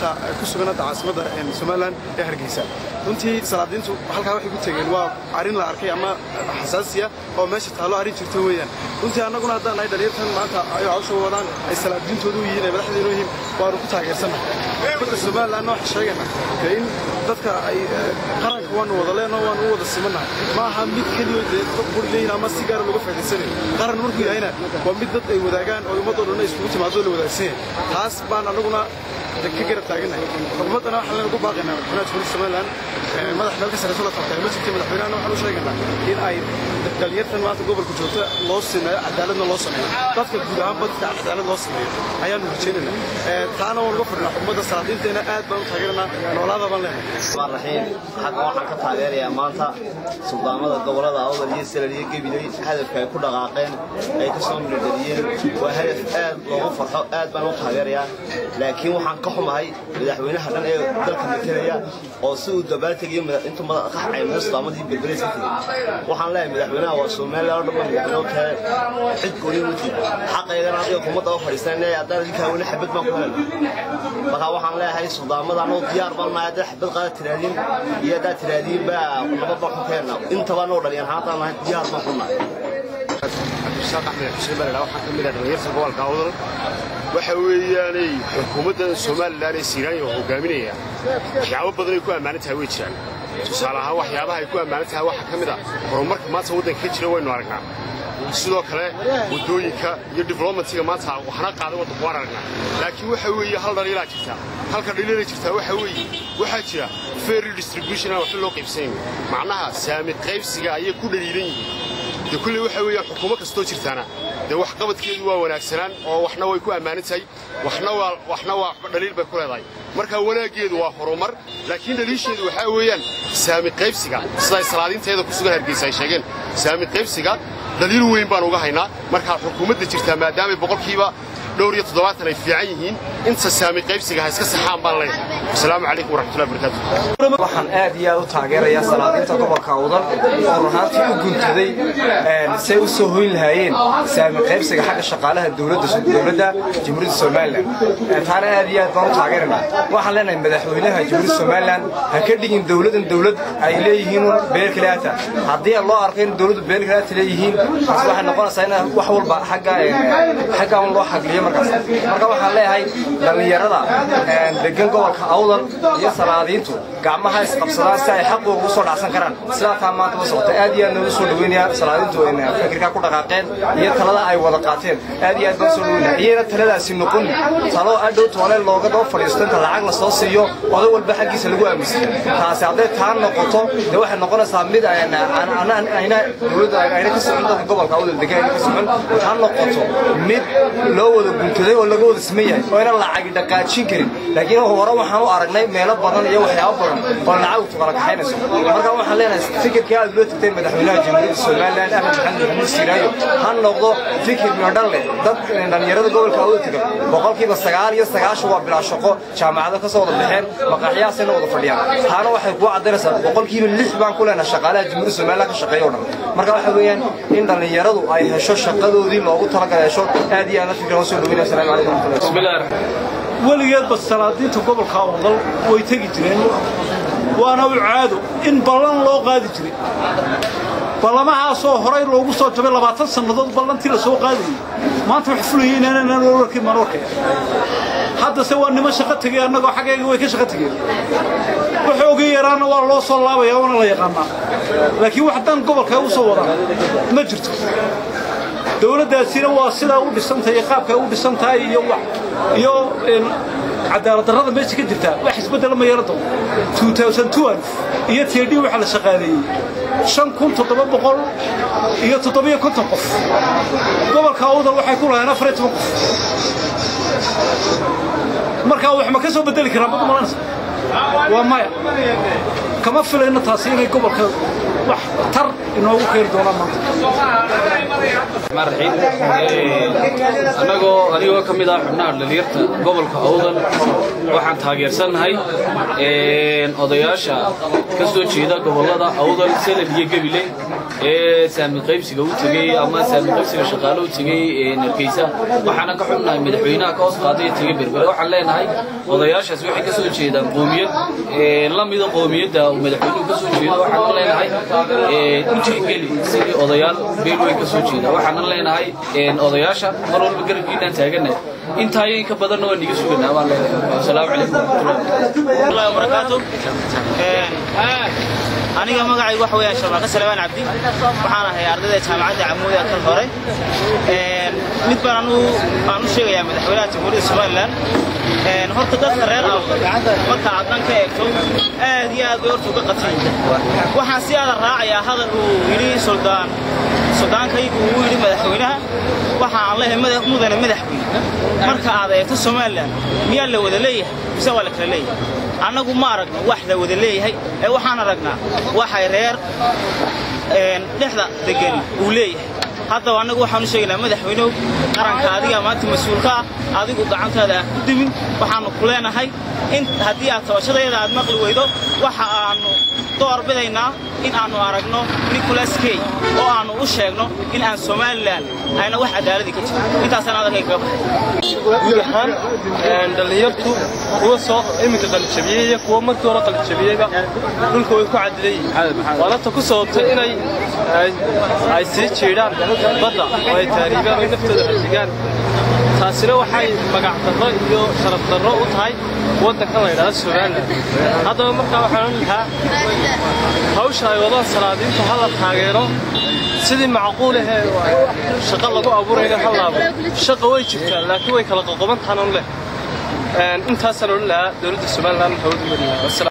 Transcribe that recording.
maanta ku sugan hadda caasimadda somalilan ee hargeysa runtii salaadiintu halkaa waxay ku tegeen waa arrin la arkay ama xasaasiya oo meesha taallo arrin jirta weeyaan runtii annaguna haddaan nahay dhalinyartan maanta ay hawsha wadaan ay salaadiintoodu yihiin ay madaxdeenu yihiin waanu ku taageersannahay badda somalilanna waxaan sheegaynaa dee in dadka ay qaranka waanu wada leenoo waanu u wada simannahay ma aha mid keliyo dee dad buri leeyihin ama si gaara looga faa'idaysanayo qaran markuu yahayna waa mid dad ay wadaagaan oo ummadoo dhan iskugu timaado la wadaagsan yahay taas baan annaguna ka garab taaganahay xukuumaddana waxaan leen ugu baaqaynaa madaxweynaha jamhuuriyadda somaliland madax meel ka sareyso la qabtay ma jirta madaxweynahana waxaan u sheegaynaa in ay dhalinyartan maanta gobolka joogta loo sameeyo cadaaladna loo sameeyo dadka guud ahaanba dadka cadaalad loo sameeyo ayaanu rajaynaynaa taana waan uga fadhinaa xukuumadda salaadiinteena aad baan u taageeranaa noolaada baan leenahay الرحمن الرحيم xagga waxaan ka taageerayaa maanta suldaamada gobolada awdal iyo salal iyo gabiley hadafka ay ku dhaqaaqeen ay ka soo miradhaliyeen waa hadaf aad loogu farxo aad baan u taageerayaa laakiin waxaan ka xumahay madaxweynaha dhan ee dalka matalaya oo si uu dabaaltegayo intuu madaxay suldaamada iyo belbeles ka tegey waxaan leeyahay madaxweynaha waa somaliland oo dhan madaxweyne u tahay cid gooni muti xaqaygana adiga xukuumadda u fadhiisanaya haddaan idinkaa weli xabad baan ku helna marka waxaan leeyahay suldaamada anoo diyaar baan nahay haddaa xabad qaada tiraadiin iyo haddaa tiraadiin baa nabad baan ku keenna intaba noo dhaliyan haatan nahay diyaar baan ku nahay cabdirasaaq axmed xuseen baa waxaa ka mid ah dhalinyarta gobolka awdal waxa weeyaanay xukuumadda somalilan ee siiraanya oo hogaaminaya waxyaabo badan ay ku ammaanan tahay way jiraan tusaale ahaan waxyaabaha ay ku ammaanan tahay waxaa ka mid ah horumarka maanta waddanka ka jira waynu aragnaa sidoo kale waddooyinka iyo developmentiga maanta waxna qaaday waddanku waan aragnaa laakiin waxa weeye hal dhaliilaa jirta halka dhaliila jirtaa waxa weeye waxaa jira fair distribution aan waxba loo qaybsanayn macnaha saami qaybsiga ayay ku dhaliilan yihiin dee kulley waxa weeyaan xukuumo kastoo jirtaana dee waxqabadkeedu waa wanaagsanaan oo waxna way ku ammaanan tahay waxna waa waxna waa dhaliil bay ku leedahay marka wanaaggeedu waa horumar laakiin dhaliisheedu waxaa weeyaan saami qaybsiga siday salaadiinteeda ku sugan hargeysa ay sheegeen saami qaybsiga dhaliil weyn baan uga haynaa markaa xukuumadda jirtaa maadaamay boqolkiiba dhowr iyo toddobaatan ay fiican yihiin inta saami qaybsiga ha iska saxaan baan leeyahay wasalaamu calaykum waraxmatullahi wabarakaatu waxaan aad iyo aad u taageerayaa salaadiinta gobolka awdal oo runaantii u guntaday say u soo hoyn lahaayeen saami qaybsiga xagga shaqaalaha dowladda dowladda jamhuuriyadda somalilan taana aad iyo aad baan u taageeraynaa waxaan leenahay madaxweynaha jamhuuriyadda somalilan ha ka dhigin dowladan dowlad ay leeyihiin beel kaleata haddii loo arko in dowladdu beel kaleata leeyihiin taas waxay noqonaysaa in wax walba xagga xagga un loo xagliyo markaas marka waxaan leeyahay dhallinyarada degan gobolka awdal iyo salaadiintu gacmaha isqabsadaan si ay xaqooga u soo dhacsan karaan sidaa taa maanta ma socota aad iyo aad noogu soo dhaweynaya salaadiintu fikirkaa ku dhaqaaqeen iyo talada ay wada qaateen aad iyo aad baan soo dhaweynaya iyana taladaasi noqon talo adhow toole looga daba fadhiisto inta lacag la soo siiyo oday walba xaggiisa lagu aaminsan taasi hadday taa noqoto dee waxay noqonaysaa mid ayna dowladda ayna ka socon dadka gobolka awdal degan ayna ka socon ha noqoto mid loo wada guntaday oo laga wada siman yahay oo ayna lacagi dhaqaajin karin laakiin hore waxaan u aragnay meelo badan iyo waxyaabo badan oo lacag u kala kaxaynayso marka waxaan leenahay fikirkii aad loo tagtay madaxweynaha jamhuuriyadda somaliland axmed maxamed maxamuud siiraayo ha noqdo fikir midhodhan leh dad dhallinyarada gobolka awda tagan boqolkiiba sagaal iyo sagaashan waa bilaa shaqo jaamacado ka soo wada baxeen maqaaxyahaasayna wada fadhiyaan taana waxay kuu caddaynaysaa boqolkiiba lix baan ku leenahay shaqaalaha jamhuuriyadda somaliland ka shaqeeya o dhan marka waxa weeyaan in dhallinyaradu ay hesho shaqadoodii loogu talagalay hesho aad iyo aad la fikran soo dhaweynaya asalaamu calaykum waraxmatullahi weligeedba salaadiinta gobolka awdal way tegi jireen waana u caado in ballan loo qaadi jiray ballamahaasoo horay loogu soo jabay labaatan sannadood ballantii la soo qaadayay maanta wax fulayay inaanaan loo arkin maan arkaya haddase waa niman shaqo tegay annagoo xaggayga way ka shaqo tegeen waxoogii yaraana waa loo soo laabaya waana la yaqaanaa laakiin wax dan gobolka u soo wadaan ma jirto dowladdaasina waa sidaa u dhisantahay qaabka u dhisan tahay iyo iyo cadaalad darrada meesha ka jirta wax isbeddela ma yeelan doono iyo td waxaa la shaqaaleeyey shan kun toddoba boqol iyo toddobiyo konton qof gobolka awdal waxay ku lahayeen afar iyo toban qof markaa wax ma ka soo beddeli karaan bad malanaysa waa maya kama filayno taasi inay gobolka wax tar inoogu keeni doonaan maanta annagoo anigoo ka mid ah xubnaha dhalinyarta gobolka awdal waxaan taageersannahay odayaasha ka soo jeeda gobollada awdal salad iyo gebile ee saami qaybsiga u tegey ama saami qaybsiga shaqaale u tegey hargeysa waxaana ka xubnahay madaxweynaha ka hoos qaaday tegey berbere waxaan leenahay odayaashaas waxay ka soo jeedaan qoomiyad la mida qoomiyadda madaxweynuhu ka soo jeedo waxaan leenahay u tixgeli sidii odayaal beel weyn ka soo jeeda waxaan leenahay odayaasha mar walba garabkiinaan taaganahay intaa iyo inka badanna waa niga suganaa baan leenahay asalaamu calaykum waraxmatullahi wabarakaatu aniga magacaygu waxa weeyaan sharmaaqe salawaan cabdi waxaan ahay ardayda jaamacadda camuuda kan hore mid baan anu aan u sheegayaa madaxweynaha jamhuuriyadda somalilan horta dadka reer awdal marka aad dhan ka eegto aad iyo aad bay horta uga qatay waxaan si aada raacayaa hadal uu yidhi suldaan suldaankaygu uu yidhi madaxweynaha waxa aan leeyahay madax mudane madaxweyne marka aad eegto somalilan miyaa la wada leeyahay mise waa la kala leeyahay annagu ma aragno wax la wada leeyahay ee waxaan aragnaa waxay reer dhexda degani uu leeyahay haddaba annagu waxaan u sheegaynaa madaxweynehu qaranka adigaa maanta mas-uulka ah adigu gacantaada aan ku dimin waxaannu ku leenahay in haddii aad tabashadayada aad maqli weydo waxa aannu door bidaynaa in aannu aragno nicholas key oo aannu u sheegno in aan somalilan ayna wax cadaaladii ka jirin intaasaan adalkay kaga baxay guud ahaan dhallinyartu kuwa soo iminka qalijabiyey iyo kuwa markii hore qalijabiyeyba dhulka way ku cadilayihiin waanata ku sababtay inay ay sii jiidhaan badda oo ay taariibaan ay naftooda hadigaan taasina waxay magac darro iyo sharaf darro u tahay waddankan la yidhahdo somalilan haddaba markaa waxaan lahaa hawsha ay wadaan salaadiinta ha la taageero sidii macquul ahee shaqo lagu abuurayna ha laabo shaqa way jirtaan laakiin way kala qoqoban tahan un leh intaasaan odhan lahaa dowladda somalilan hawadu mariyaa